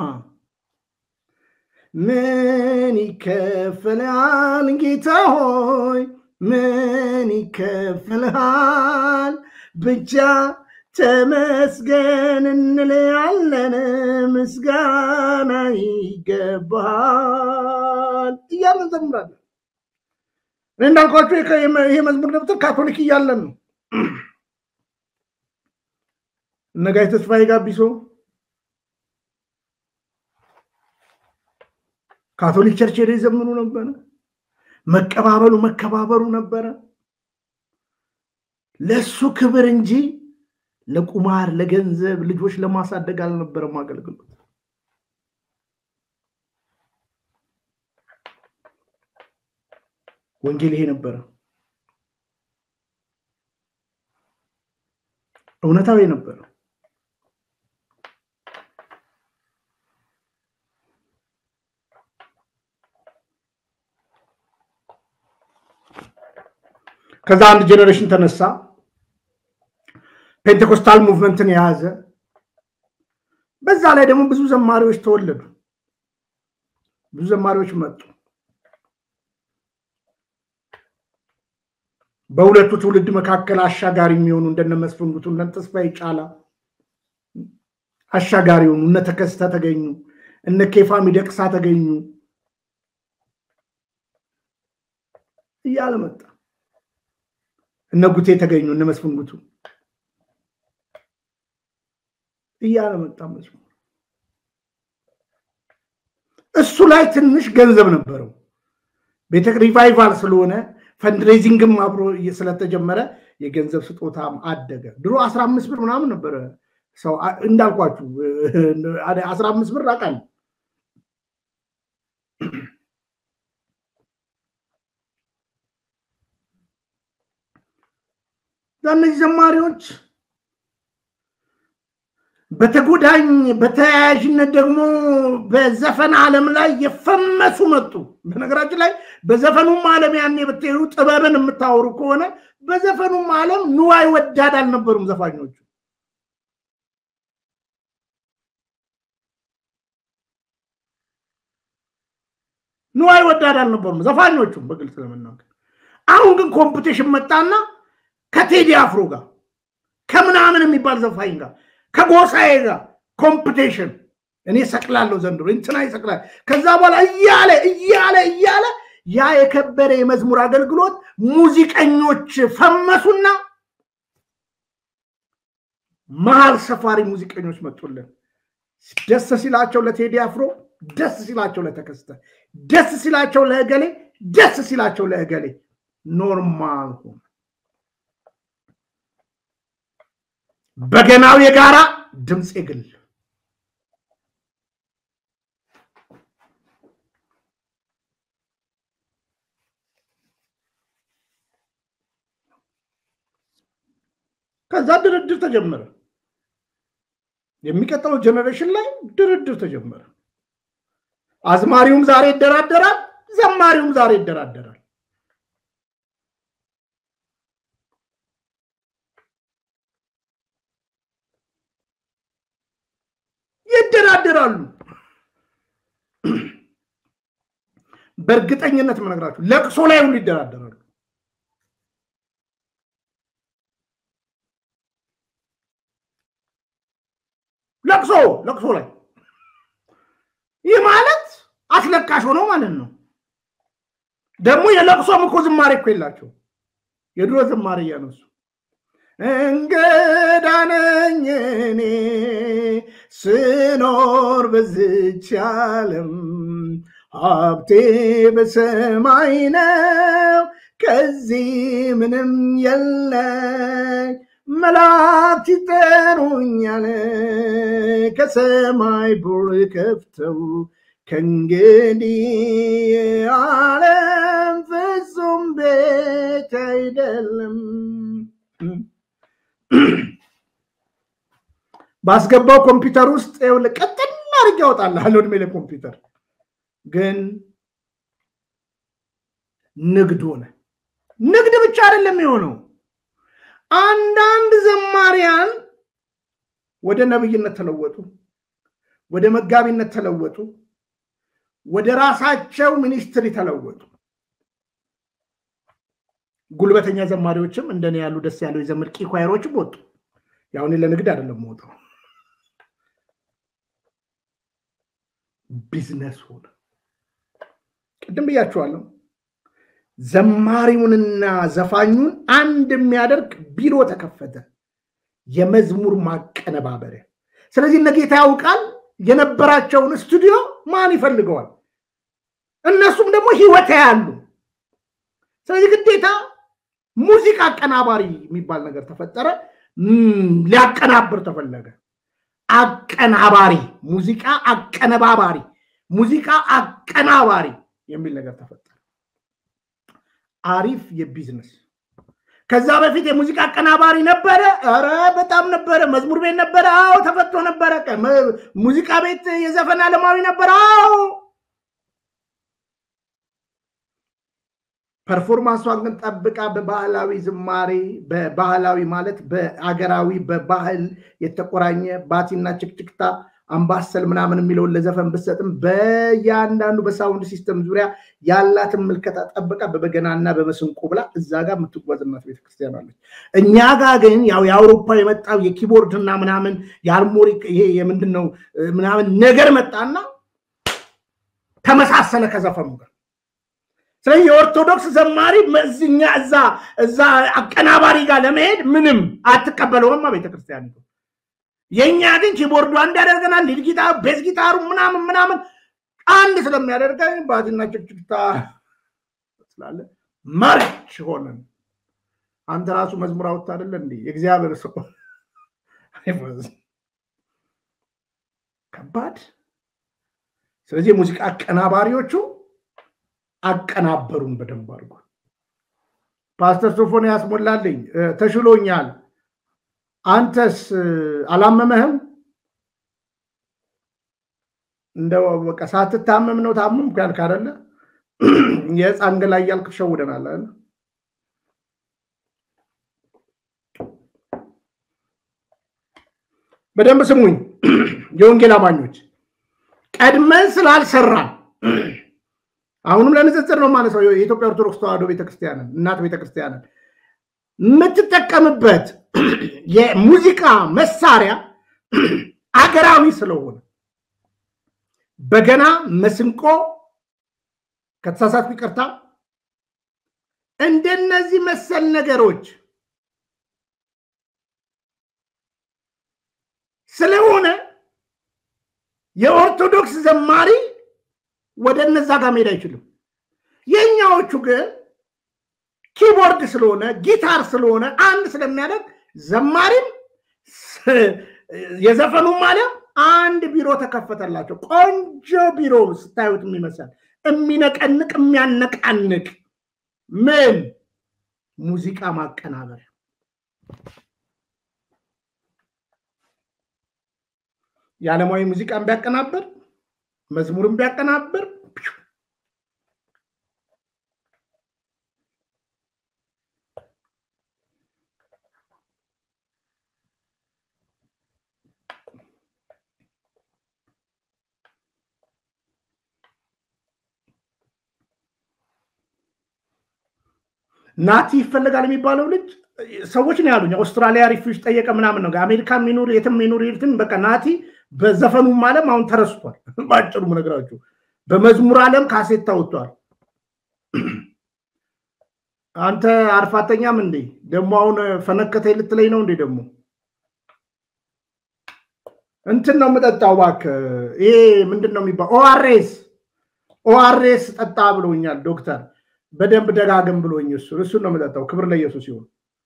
ምን ይከፈልሃል ጌታ ሆይ ምን ይከፈልሃል? ብቻ ተመስገን እንለያለን፣ ምስጋና ይገባል እያለን እንዘምራለን። እኔ እንዳልኳቸው ይሄ መዝሙር ደብተር ካቶሊክ እያለን ነው። እነጋይ ተስፋዬ ጋቢሶ ካቶሊክ ቸርች ሄደው ይዘምሩ ነበረ። መቀባበሉ መከባበሩ ነበረ። ለእሱ ክብር እንጂ ለቁማር ለገንዘብ ልጆች ለማሳደግ አልነበረም አገልግሎት። ወንጌል ይሄ ነበረ። እውነታዊ ነበረ። ከዛ አንድ ጄኔሬሽን ተነሳ፣ ፔንቴኮስታል ሙቭመንትን የያዘ በዛ ላይ ደግሞ ብዙ ዘማሪዎች ተወለዱ፣ ብዙ ዘማሪዎች መጡ። በሁለቱ ትውልድ መካከል አሻጋሪ የሚሆኑ እንደነ መስፍን ጉቱ እነ ተስፋዬ ጫላ አሻጋሪ የሆኑ እነ ተከስተ ተገኙ፣ እነ ኬፋ ሚደቅሳ ተገኙ እያለ መጣ። እነ ጉቴ ተገኙ፣ እነ መስፍን ጉቱ እያለ መጣ መዝሙር። እሱ ላይ ትንሽ ገንዘብ ነበረው። ቤተ ሪቫይቫል ስለሆነ ፈንድሬዚንግም አብሮ ስለተጀመረ የገንዘብ ስጦታም አደገ። ድሮ አስራ አምስት ብር ምናምን ነበረ ሰው እንዳልኳችሁ አስራ አምስት ብር አውቃለሁ። እነዚህ ዘማሪዎች በተጎዳኝ በተያያዥነት ደግሞ በዘፈን ዓለም ላይ የፈመሱ መጡ። በነገራችን ላይ በዘፈኑም ዓለም ያኔ ብትሄዱ ጥበብን የምታወሩ ከሆነ በዘፈኑም ዓለም ንዋይ ወዳድ አልነበሩም ዘፋኞቹ። ንዋይ ወዳድ አልነበሩም ዘፋኞቹም በግልጽ ለመናገር። አሁን ግን ኮምፒቴሽን መጣና ከቴዲ አፍሮ ጋር ከምናምን የሚባል ዘፋኝ ጋር ከጎሳዬ ጋር ኮምፒቴሽን እኔ ሰቅላለሁ ዘንድሮ እንትና ይሰቅላል። ከዛ በኋላ እያለ እያለ እያለ ያ የከበረ የመዝሙር አገልግሎት ሙዚቀኞች ፈመሱና መሀል ሰፋሪ ሙዚቀኞች መጡልን። ደስ ሲላቸው ለቴዲ አፍሮ፣ ደስ ሲላቸው ለተከስተ፣ ደስ ሲላቸው ለእገሌ፣ ደስ ሲላቸው ለእገሌ ኖርማል ሆነ። በገናው የጋራ ድምፅ የግል ከዛ ድርድር ተጀመረ። የሚቀጥለው ጀኔሬሽን ላይ ድርድር ተጀመረ። አዝማሪውም ዛሬ ይደራደራል፣ ዘማሪውም ዛሬ ይደራደራል። ይደራደራሉ። በእርግጠኝነት የምነግራችሁ ለቅሶ ላይ ሁሉ ይደራደራሉ። ለቅሶ ለቅሶ ላይ ይህ ማለት አስለቃሽ ሆነው ማለት ነው። ደግሞ የለቅሶም እኮ ዝማሬ እኮ የላቸው የድሮ ዝማሬ እያነሱ እንግዳ ነኝ እኔ ስኖር በዝች ዓለም ሀብቴ በሰማይ ነው፣ ከዚህ ምንም የለኝ መላእክት ይጠሩኛል ከሰማይ በር ከፍተው ከእንግዲህ ዓለም ፍጹም ቤት አይደለም። ባስገባው ኮምፒውተር ውስጥ ይኸውልህ ቀጥል አድርጌ ያወጣልሃል እድሜ ለኮምፒውተር ግን ንግድ ሆነ። ንግድ ብቻ አይደለም የሆነው አንዳንድ ዘማሪያን ወደ ነብይነት ተለወጡ፣ ወደ መጋቢነት ተለወጡ፣ ወደ ራሳቸው ሚኒስትሪ ተለወጡ። ጉልበተኛ ዘማሪዎችም እንደኔ ያሉ ደስ ያለው የዘምር ቂ ኳየሮችም ወጡ። ያው እኔ ለንግድ አይደለም ወጣው፣ ቢዝነስ ሆነ። ቅድም ብያችኋለሁ። ዘማሪውንና ዘፋኙን አንድ የሚያደርግ ቢሮ ተከፈተ፣ የመዝሙር ማቀነባበሪያ። ስለዚህ እነ ጌታ ያውቃል የነበራቸውን ስቱዲዮ ማን ይፈልገዋል? እነሱም ደግሞ ህይወት ያሉ። ስለዚህ ግዴታ ሙዚቃ አቀናባሪ የሚባል ነገር ተፈጠረ። ሊያቀናብር ተፈለገ። አቀናባሪ፣ ሙዚቃ አቀነባባሪ፣ ሙዚቃ አቀናባሪ የሚል ነገር ተፈጠረ። አሪፍ የቢዝነስ ከዛ በፊት የሙዚቃ አቀናባሪ ነበረ። ኧረ በጣም ነበረ። መዝሙር ቤት ነበረ። አዎ ተፈቶ ነበረ። ሙዚቃ ቤት የዘፈን አለማዊ ነበረ። አዎ ፐርፎርማንሷን ግን ጠብቃ በባህላዊ ዝማሬ በባህላዊ ማለት በአገራዊ በባህል የተቆራኘ ባቲና ችክችክታ አምባሰል ምናምን የሚለውን ለዘፈን ብሰጥም በእያንዳንዱ በሳውንድ ሲስተም ዙሪያ ያላትን ምልከታ ጠብቃ በበገናና በመስንቆ ብላ እዛ ጋር የምትጓዝ እናት ቤተክርስቲያን አለች። እኛ ጋር ግን ያው የአውሮፓ የመጣው የኪቦርድ እና ምናምን የአርሞኒክ ይሄ የምንድን ነው ምናምን ነገር መጣና ተመሳሰለ ከዘፈኑ ጋር። ስለዚህ የኦርቶዶክስ ዘማሪ እኛ እዛ እዛ አቀናባሪ ጋር ለመሄድ ምንም አትቀበለውማ ቤተክርስቲያን የእኛ ግን ኪቦርዱ አንድ ያደርገናል። ሊድ ጊታሩ፣ ቤዝ ጊታሩ ምናምን ምናምን አንድ ስለሚያደርገን ባትና ጭቅጭቅታ ስላለ መርች ሆነን አንተ ራሱ መዝሙር አውጥተህ አይደለ እንዴ የእግዚአብሔር ሰው ከባድ። ስለዚህ የሙዚቃ አቀናባሪዎቹ አቀናበሩን በደንብ አድርጎ። ፓስተር ሶፎንያስ ሞላልኝ ተሽሎኛል አንተስ አላመመህም? እንደው በቃ ሳትታመም ነው ታመምኩ ያልክ አይደለ? የህፃን ገላ እያልክ ሸውደናል አይደል? በደንብ ስሙኝ የወንጌል አማኞች፣ ቀድመን ስላልሰራን አሁንም ለንጽጽር ነው ማለት ነው። የኢትዮጵያ ኦርቶዶክስ ተዋሕዶ ቤተክርስቲያንን እናት ቤተክርስቲያንን የምትጠቀምበት የሙዚቃ መሳሪያ አገራዊ ስለሆነ በገና፣ መስንቆ፣ ከተሳሳትኩ ይቅርታ። እንደነዚህ መሰል ነገሮች ስለሆነ የኦርቶዶክስ ዘማሪ ወደ እነዛ ጋር መሄድ አይችልም። የእኛዎቹ ግን ኪቦርድ ስለሆነ ጊታር ስለሆነ አንድ ስለሚያደርግ ዘማሪም የዘፈኑም ማሊያ አንድ ቢሮ ተከፈተላቸው። ቆንጆ ቢሮ ስታዩት የሚመስል የሚነቀንቅ የሚያነቃንቅ ምን ሙዚቃ ማቀናበሪያ የዓለማዊ ሙዚቃን ቢያቀናብር መዝሙርን ቢያቀናብር ናቲ ይፈለጋል የሚባለው ልጅ ሰዎች ነው ያሉኝ። አውስትራሊያ ሪፊውጅ ጠየቀ ምናምን ነው። አሜሪካ የሚኖር የትም የሚኖር የትም በቃ ናቲ በዘፈኑም ዓለም አሁን ተረስቷል። በአጭሩ ነገራችሁ በመዝሙር ዓለም ካሴት ታወጥቷል። አንተ አርፋተኛም እንዴ ደግሞ አሁን ፈነከተ ልትለኝ ነው እንዴ? ደግሞ እንትን ነው የምጠጣው እባክህ። ይሄ ምንድን ነው የሚባለው? ኦአርኤስ ኦአርኤስ ጠጣ ብሎኛል ዶክተር በደንብ ደጋግም ብሎኝ እሱ እሱን ነው የምጠጣው። ክብር ለኢየሱስ ይሁን።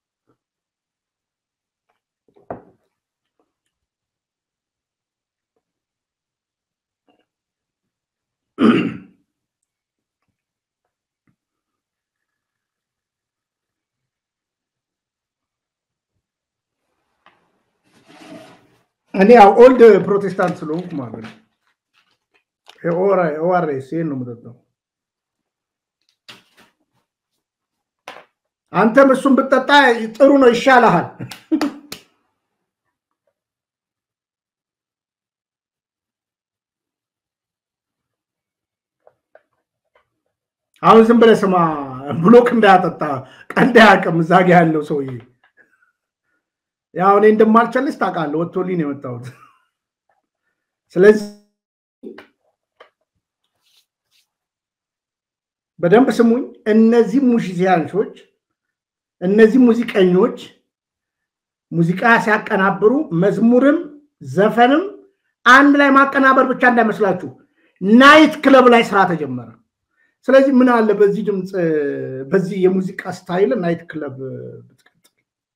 እኔ ያው ኦልድ ፕሮቴስታንት ስለሆንኩ ማለት ነው ኦአርኤስ ይሄን ነው የምጠጣው። አንተም እሱን ብትጠጣ ጥሩ ነው፣ ይሻልሃል። አሁን ዝም ብለህ ስማ፣ ብሎክ እንዳያጠጣ ቀልድ አያውቅም። እዛ ጋ ያለው ሰውዬ ያው እኔ እንደማልቸልስ ታውቃለህ። ወጥቶልኝ ነው የመጣሁት። ስለዚህ በደንብ ስሙኝ። እነዚህ ሙዚዚያንሾች እነዚህ ሙዚቀኞች ሙዚቃ ሲያቀናብሩ መዝሙርም ዘፈንም አንድ ላይ ማቀናበር ብቻ እንዳይመስላችሁ፣ ናይት ክለብ ላይ ስራ ተጀመረ። ስለዚህ ምን አለ በዚህ ድምፅ በዚህ የሙዚቃ ስታይል ናይት ክለብ ብትቀጥል።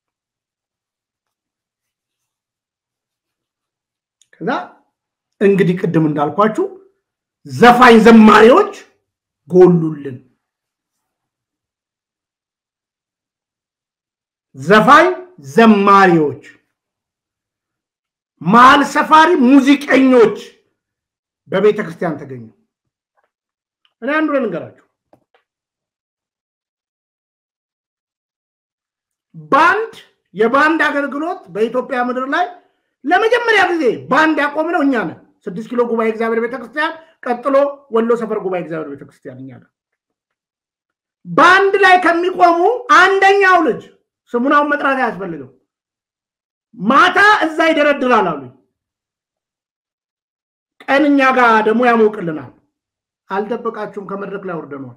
ከዛ እንግዲህ ቅድም እንዳልኳችሁ ዘፋኝ ዘማሪዎች ጎሉልን። ዘፋኝ ዘማሪዎች፣ መሀል ሰፋሪ ሙዚቀኞች በቤተ ክርስቲያን ተገኙ። እኔ አንዱ ልንገራችሁ፣ ባንድ የባንድ አገልግሎት በኢትዮጵያ ምድር ላይ ለመጀመሪያ ጊዜ ባንድ ያቆምነው እኛ ነን። ስድስት ኪሎ ጉባኤ እግዚአብሔር ቤተክርስቲያን፣ ቀጥሎ ወሎ ሰፈር ጉባኤ እግዚአብሔር ቤተክርስቲያን እኛ ነን። ባንድ ላይ ከሚቆሙ አንደኛው ልጅ ስሙን አሁን መጥራት አያስፈልግም። ማታ እዛ ይደረድራል አሉ። ቀን እኛ ጋር ደግሞ ያሞቅልናል። አልደበቃችሁም፣ ከመድረክ ላይ ወርደኗል።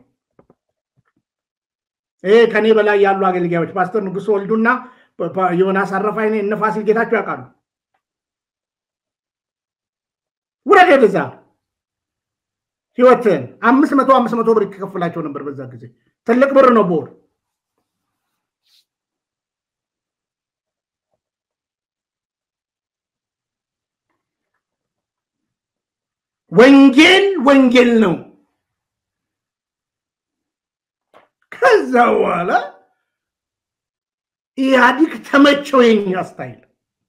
ይሄ ከኔ በላይ ያሉ አገልጋዮች ፓስተር ንጉሱ ወልዱና ዮናስ አረፋይኔ እነ ፋሲል ጌታቸው ያውቃሉ። ውረድ ወደዛ ህይወትን አምስት መቶ አምስት መቶ ብር ይከፍላቸው ነበር በዛ ጊዜ ትልቅ ብር ነው በወር ወንጌል ወንጌል ነው። ከዛ በኋላ ኢህአዲግ ተመቸው የኛ ስታይል።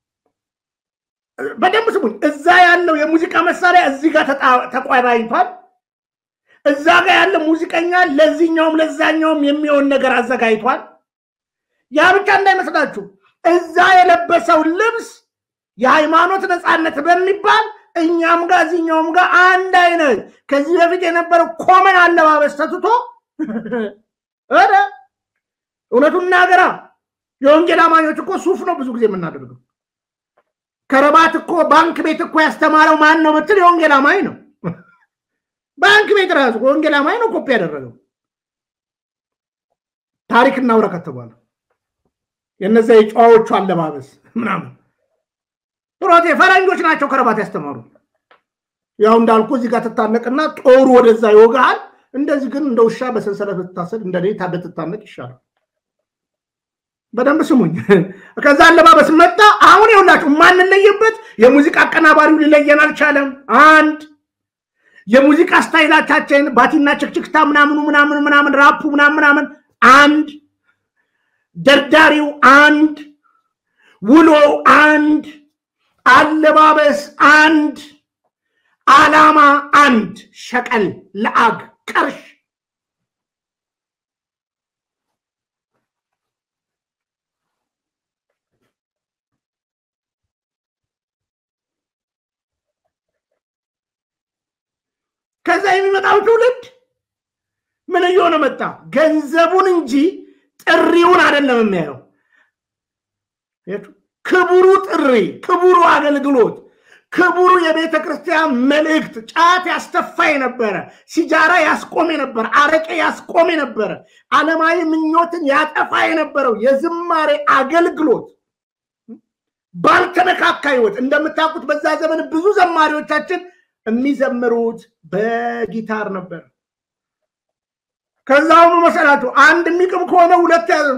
በደንብ ስሙኝ። እዛ ያለው የሙዚቃ መሳሪያ እዚህ ጋር ተቋራኝቷል። እዛ ጋር ያለ ሙዚቀኛ ለዚህኛውም ለዛኛውም የሚሆን ነገር አዘጋጅቷል። ያ ብቻ እንዳይመስላችሁ እዛ የለበሰው ልብስ የሃይማኖት ነፃነት በሚባል እኛም ጋር እዚህኛውም ጋር አንድ አይነት ከዚህ በፊት የነበረው ኮመን አለባበስ ተትቶ ኧረ እውነቱን እናገራ የወንጌል አማኞች እኮ ሱፍ ነው ብዙ ጊዜ የምናደርገው። ከረባት እኮ ባንክ ቤት እኮ ያስተማረው ማን ነው ብትል የወንጌል አማኝ ነው። ባንክ ቤት ራሱ ወንጌል አማኝ ነው ኮፒ ያደረገው። ታሪክ እናውራ ከተባለ የነዚያ የጨዋዎቹ አለባበስ ምናምን ፕሮቴ ፈረንጆች ናቸው ከረባት ያስተማሩ። ያው እንዳልኩ እዚህ ጋር ትታነቅና ጦሩ ወደዛ ይወጋሃል። እንደዚህ ግን እንደ ውሻ በሰንሰለት ብትታሰር እንደ ብትታነቅ ይሻላል። በደንብ ስሙኝ። ከዛ አለባበስ መጣ። አሁን ይኸውላችሁ የማንለይበት የሙዚቃ አቀናባሪው ሊለየን አልቻለም። አንድ የሙዚቃ ስታይላቻችን ባቲና ችክችክታ ምናምኑ ምናምን ምናምን ራፑ ምናምን ምናምን አንድ ደርዳሪው አንድ ውሎ አንድ አለባበስ አንድ ዓላማ አንድ ሸቀል ለአግ ቀርሽ ከዛ የሚመጣው ትውልድ ምን እየሆነ መጣ? ገንዘቡን እንጂ ጥሪውን አይደለም የሚያየው። ክቡሩ ጥሪ፣ ክቡሩ አገልግሎት፣ ክቡሩ የቤተ ክርስቲያን መልእክት ጫት ያስተፋ የነበረ ሲጃራ ያስቆም የነበረ አረቄ ያስቆም የነበረ ዓለማዊ ምኞትን ያጠፋ የነበረው የዝማሬ አገልግሎት ባልተነካካ ህይወት እንደምታውቁት በዛ ዘመን ብዙ ዘማሪዎቻችን የሚዘምሩት በጊታር ነበር። ከዛ አሁኑ መሰላችሁ አንድ የሚቅም ከሆነ ሁለት ያዘ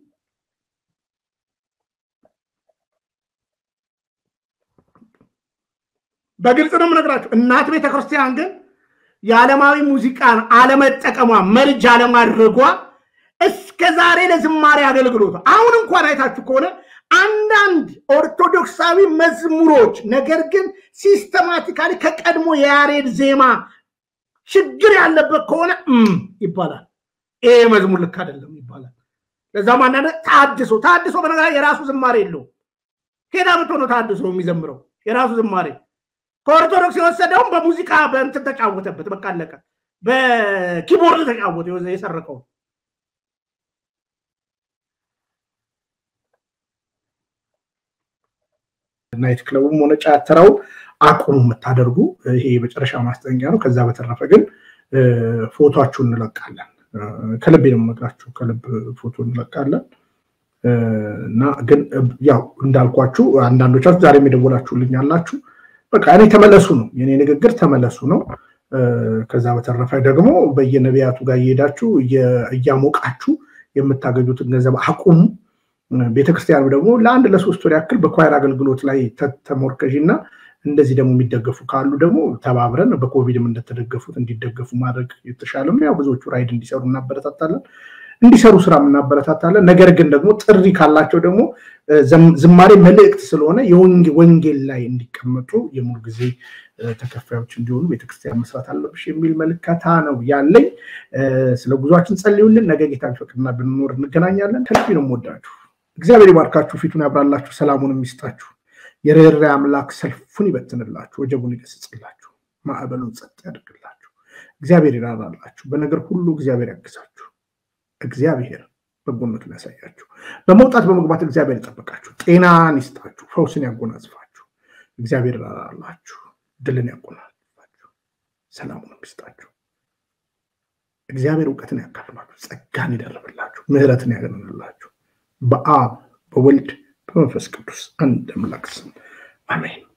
በግልጽ ነው የምነግራችሁ። እናት ቤተክርስቲያን ግን የዓለማዊ ሙዚቃን አለመጠቀሟ መርጅ አለማድረጓ እስከ ዛሬ ለዝማሬ አገልግሎት አሁን እንኳን አይታችሁ ከሆነ አንዳንድ ኦርቶዶክሳዊ መዝሙሮች ነገር ግን ሲስተማቲካሊ ከቀድሞ የያሬድ ዜማ ችግር ያለበት ከሆነ ይባላል። ይሄ መዝሙር ልክ አይደለም ይባላል። ለዛም አንዳንድ ታድሶ ታድሶ በነገራ የራሱ ዝማሬ የለው። ከየት አምጥቶ ነው ታድሶ የሚዘምረው? የራሱ ዝማሬ ከኦርቶዶክስ የወሰደውም በሙዚቃ በእንትን ተጫወተበት። በቃ አለቀ። በኪቦርድ ተጫወተ የሰረቀው ናይት ክለቡም ሆነ ጫተራው አቁሙ የምታደርጉ ይሄ የመጨረሻ ማስጠንቀቂያ ነው። ከዛ በተረፈ ግን ፎቶችሁን እንለቃለን። ከልብ ነው የምነግራችሁ፣ ከልብ ፎቶ እንለቃለን እና ግን ያው እንዳልኳችሁ አንዳንዶቻችሁ ዛሬ የደወላችሁልኝ ያላችሁ በቃ እኔ ተመለሱ ነው የኔ ንግግር፣ ተመለሱ ነው። ከዛ በተረፈ ደግሞ በየነቢያቱ ጋር እየሄዳችሁ እያሞቃችሁ የምታገኙትን ገንዘብ አቁሙ። ቤተክርስቲያኑ ደግሞ ለአንድ ለሶስት ወር ያክል በኳየር አገልግሎት ላይ ተሞርከዥ እና እንደዚህ ደግሞ የሚደገፉ ካሉ ደግሞ ተባብረን በኮቪድም እንደተደገፉት እንዲደገፉ ማድረግ የተሻለ ነው። ያው ብዙዎቹ ራይድ እንዲሰሩ እናበረታታለን፣ እንዲሰሩ ስራ እናበረታታለን። ነገር ግን ደግሞ ጥሪ ካላቸው ደግሞ ዝማሬ መልእክት ስለሆነ ወንጌል ላይ እንዲቀመጡ የሙሉ ጊዜ ተከፋዮች እንዲሆኑ ቤተክርስቲያን መስራት አለብሽ የሚል መልከታ ነው ያለኝ። ስለ ጉዟችን ጸልዩልን። ነገ ጌታ ቢፈቅድና ብንኖር እንገናኛለን። ከልቤ ነው የምወዳችሁ። እግዚአብሔር ይባርካችሁ፣ ፊቱን ያብራላችሁ፣ ሰላሙን የሚስጣችሁ የርኅራኄ አምላክ ሰልፉን ይበትንላችሁ፣ ወጀቡን ይገስጽላችሁ፣ ማዕበሉን ጸጥ ያደርግላችሁ። እግዚአብሔር ይራራላችሁ፣ በነገር ሁሉ እግዚአብሔር ያግዛችሁ። እግዚአብሔር በጎነቱን ያሳያችሁ። በመውጣት በመግባት እግዚአብሔር ይጠበቃችሁ፣ ጤናን ይስጣችሁ፣ ፈውስን ያጎናጽፋችሁ። እግዚአብሔር ይራራላችሁ፣ ድልን ያጎናጽፋችሁ፣ ሰላሙን ይስጣችሁ። እግዚአብሔር እውቀትን ያካፍላችሁ፣ ጸጋን ይደርብላችሁ፣ ምሕረትን ያገንላችሁ። በአብ በወልድ በመንፈስ ቅዱስ አንድ አምላክ ስም አሜን።